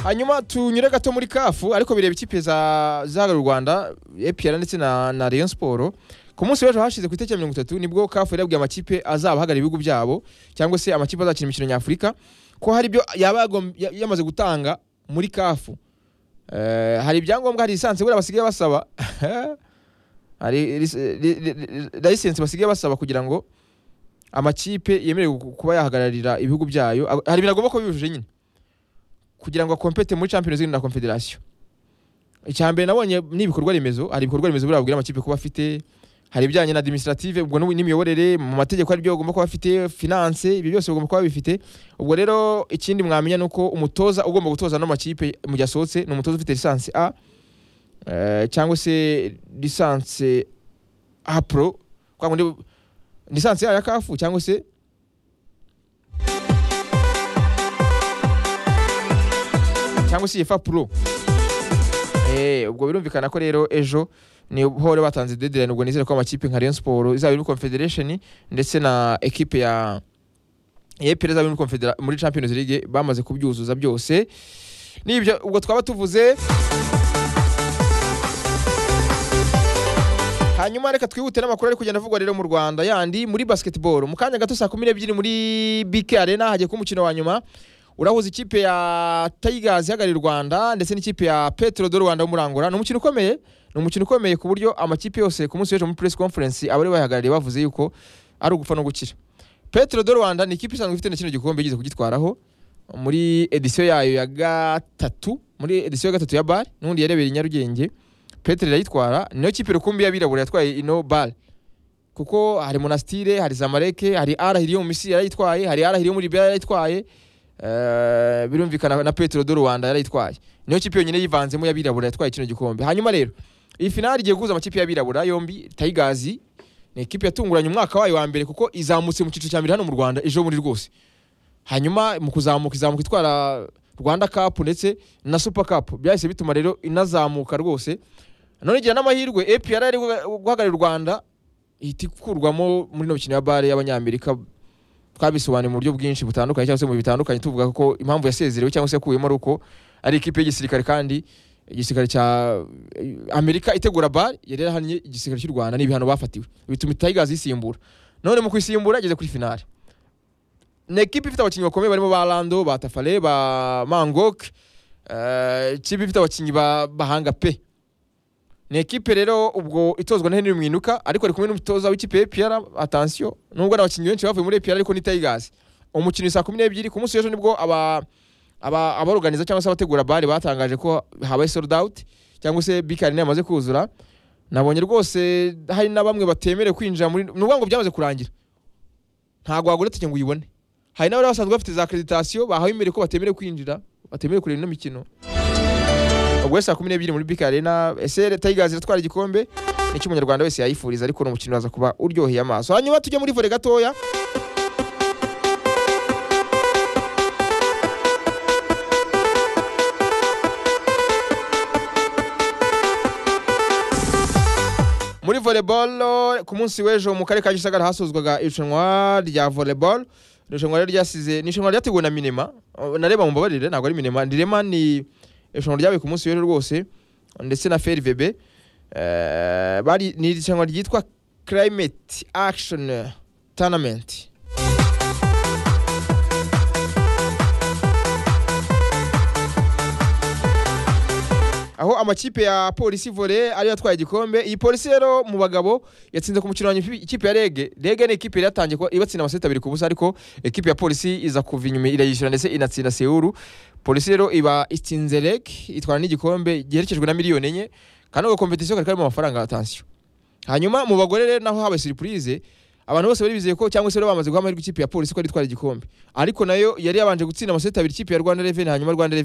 hanyuma tunyure gato muri kafu ariko bireba ikipe za zara rwanda epr ndetse na na rayon siporo ku munsi w'ejo hashize ku itariki mirongo itatu nibwo kafu yari yabwiye amakipe azabahagarara ibihugu byabo cyangwa se amakipe azakina imikino nyafurika ko hari ibyo yaba yagom- ya- yamaze gutanga muri kafu Eh, hari ibyangombwa hari lisansi buriya basigaye basaba hari lis- li- li- li- lisansi basigaye basaba kugira ngo amakipe yemerewe ku- kuba yahagararira ibihugu byayo Ag- hari ibintu agomba kuba yujuje nyine kugira ngo akompete muri champions league na confederation icya mbere nabonye ni ibikorwa remezo hari ibikorwa remezo buriya babwira amakipe kuba afite hari ibijyanye na administrative ubwo n'ubu- n'imiyoborere mu mategeko ari byo bagomba kuba bafite finance ibyo byose bagomba kuba bifite ubwo rero ikindi mwamenya ni uko umutoza ugomba gutoza ano makipe mu gihe asohotse ni umutoza ufite lisansi a eh, cyangwa se lisansi a pro kwa kundi lisansi a ya kafu cyangwa se cyangwa se yefa pro Eh, ubwo birumvikana ko rero ejo ni hore batanze deadline ubwo nizere ko amakipe nka Rayon Sport izaba iri muri Confederation ndetse na equipe ya yepere izaba iri muri Confedera- muri Champions League bamaze kubyuzuza byose nibyo ubwo twaba tuvuze hanyuma reka twihute n'amakuru ari kugenda avugwa rero mu rwanda yandi muri basketball mu kanya gato saa kumi n'ebyiri muri bk arena hagiye kuba umukino wa nyuma urahuza ikipe ya tigers ihagarariye u rwanda ndetse n'ikipe ya petro do rwanda w'umurangura ni umukino ukomeye ni umukino ukomeye ku buryo amakipe yose ku munsi w'ejo muri press conference abari bayahagarariye bavuze yuko ari ugupfa no gukira petro do rwanda ni ikipe isanzwe ifite na kino gikombe igeze kugitwaraho muri edisiyo yayo ya gatatu muri edisiyo ya gatatu ya bar n'ubundi yarebeye i nyarugenge petero irayitwara niyo kipe rukumbi y'abirabura yatwaye ino bar kuko hari monastire hari zamareke hari arahiri yo mu misiri yarayitwaye hari arahiri yo muri libya yarayitwaye Eh, birumvikana na petero do rwanda yarayitwaye niyo kipe yonyine yivanzemo y'abirabura yatwaye kino gikombe hanyuma rero iyi finali igiye guhuza amakipe y'abirabura yombi tayigazi ni ikipe yatunguranye umwaka wayo wa mbere kuko izamutse mu cyiciro cya mbere hano mu rwanda ejo muri rwose hanyuma mu kuzamuka izamuka itwara rwanda cup ndetse na super cup byahise bituma rero inazamuka rwose none igira n'amahirwe apr ari guhagararira u rwanda ihita ikurwamo muri ino mikino ya bare y'abanyamerika twabisobanuye mu buryo bwinshi butandukanye cyangwa se mu bihe bitandukanye tuvuga ko impamvu yasezerewe cyangwa se yakuyemo ari uko ari ikipe y'igisirikare kandi igisirikare cya amerika itegura bare yari yarahannye igisirikare cy'u rwanda n'ibihano bafatiwe bituma itayigazi yisimbura none mu kuyisimbura igeze kuri finale ni ekipa ifite abakinnyi bakomeye barimo ba rando ba tafare ba mangok eh, ikipe ifite abakinnyi ba- bahanga pe ni ekipe rero ubwo itozwa na henry mwinuka ariko ari kumwe n'umutoza w'ikipe ya pr atansiyo nubwo ari abakinnyi benshi bavuye muri pr ariko ni tayigazi umukino ni saa kumi n'ebyiri ku munsi w'ejo nibwo aba aba abaruganiza cyangwa se abategura bare batangaje ko habaye sold out cyangwa se bikari yamaze kuzura nabonye rwose hari na bamwe batemerewe kwinjira muri ni ukuvuga ngo byamaze kurangira ntabwo wagura tike ngo uyibone hari n'abari basanzwe bafite za akreditasiyo bahawe imbere ko batemerewe kwinjira batemerewe kureba ino mikino ubwo saa kumi n'ebyiri muri bk arena ese leta y'igazi iratwara igikombe nicyo umunyarwanda wese yayifuriza ariko ni umukino uraza kuba uryoheye amaso hanyuma tujye muri vore gatoya muri volleyball ku munsi w'ejo mu karere ka gisagara hasozwaga irushanwa rya volleyball irushanwa rero ryasize ni irushanwa ryateguwe na minema Oh, nareba mubabarire ntabwo ari minema ndirema ni irushanwa ryabaye ku munsi w'ejo rwose ndetse na frvb Eh, bari ni irushanwa ryitwa climate action tournament aho amakipe ya polisi vore ariyo atwaye igikombe iyi polisi rero mu bagabo yatsinze ku mukino wa nyuma ikipe ya rege rege ni ikipe yari yatangiye kuba- ibatsinda amaseti abiri ku busa ariko ikipe ya polisi iza kuva inyuma irayishyura ndetse inatsinda sewuru polisi rero iba itsinze rege itwara n'igikombe giherekejwe na miliyoni enye kandi ako kompetisiyo kari karimo amafaranga atansiyo hanyuma mu bagore rero naho habaye surprise abantu bose bari bizeye ko cyangwa se bari bamaze guha amahirwe ikipe ya polisi ko ari itwara igikombe ariko nayo yari yabanje gutsinda amaseti abiri ikipe ya rwanda reveni hanyuma rwanda reveni